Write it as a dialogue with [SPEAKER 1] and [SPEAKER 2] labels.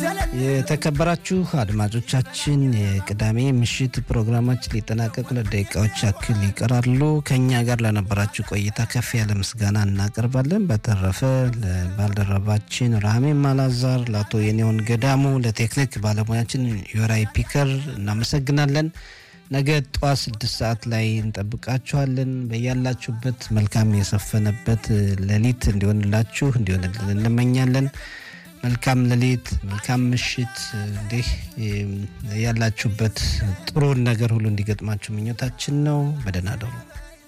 [SPEAKER 1] የተከበራችሁ አድማጮቻችን የቅዳሜ ምሽት ፕሮግራማችን ሊጠናቀቅ ሁለት ደቂቃዎች ያክል ይቀራሉ። ከእኛ ጋር ለነበራችሁ ቆይታ ከፍ ያለ ምስጋና እናቀርባለን። በተረፈ ለባልደረባችን ራህሜን ማላዛር፣ ለአቶ የኔውን ገዳሙ፣ ለቴክኒክ ባለሙያችን ዮራይ ፒከር እናመሰግናለን። ነገ ጠዋት ስድስት ሰዓት ላይ እንጠብቃችኋለን። በያላችሁበት መልካም የሰፈነበት ሌሊት እንዲሆንላችሁ እንዲሆንልን እንመኛለን። መልካም ሌሊት፣ መልካም ምሽት። እንዲህ ያላችሁበት ጥሩን ነገር ሁሉ እንዲገጥማችሁ ምኞታችን ነው። በደህና ደሩ።